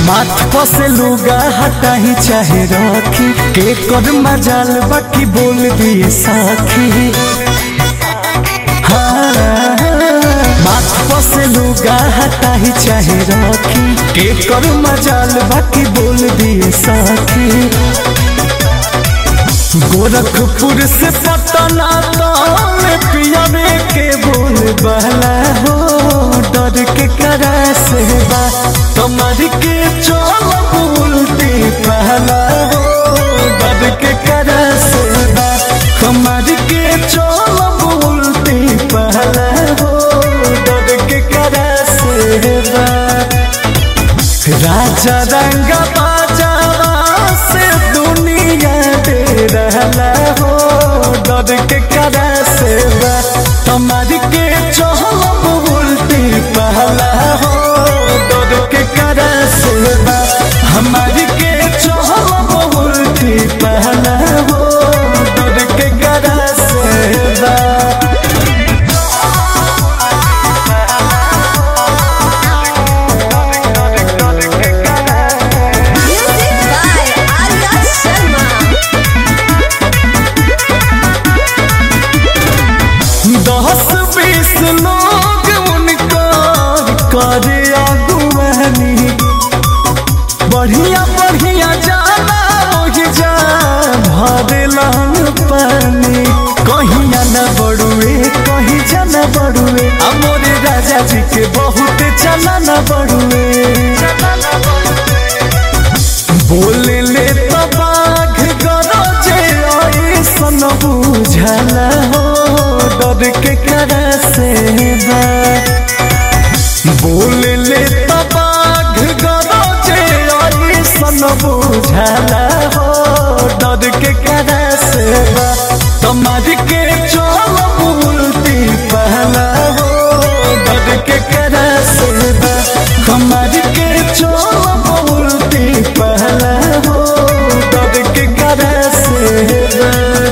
माथ पर से लुगा हटाही चाहे रखी के कर मजाल बाकी बोल दिए साखी हाँ, माथ पर से लुगा हटाही चाहे रखी के कर मजाल बाकी बोल दिए साखी गोरखपुर से पटना तक पियावे के बोल बहला हो डर के करा से बा कमर के चोल उल्टी पहला हो डर के करा से बा कमर के चोल उल्टी पहला हो डर के करा से बा राजा रंग बाजावा से दुनिया दे रहला हो डर के करा से बा हमारी के चहल उल्टी पहला हो डर के करा से बा हमारी के चहल उल्टी पहला हो डर के करा से बा Music by Arya Sharma. दस बीस लोग उनका करे अगुवानी बढ़िया बढ़िया जाना ओहि जा भरेला पानी कहिया न बड़ुए कहीं जाना बड़ुए अमोरे राजा जी के बहुत चला न बड़ुए बोले ले तो बाघ गरजे ऐसन बुझला हो डर के करा से बा बोले ले तो बाघ गरजे ऐसन बुझला हो डर के करा से बा तुम्हारी के चोल उल्टी पहला हो डर के करा से बा तुम्हारी के चोल उल्टी पहला हो डर के करा से बा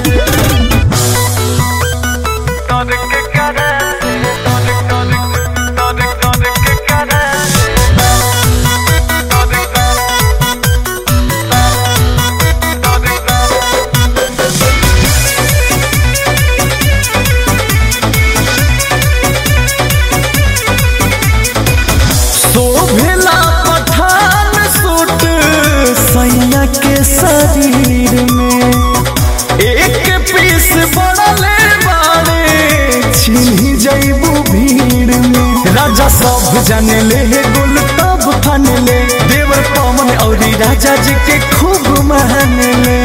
शोभला पठान सूट सैया के शरीर में एक पीस बड़ले बाड़े छिन्ही जैबू भीड़ में राजा सब जाने ले गुल तब फन ले देवर पवन और राजा जी के खूब मान ले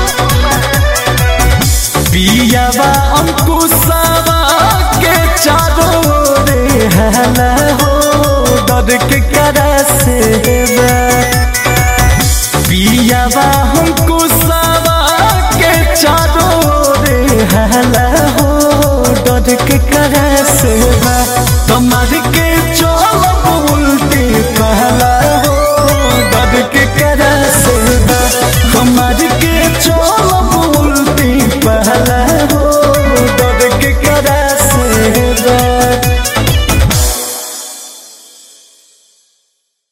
पियावा अंकुशावा के चारों रे हला हो डर के करा से बा पियावा अंकुशावा के चारों रे हला हो डर के करा से बा तुम्हारे के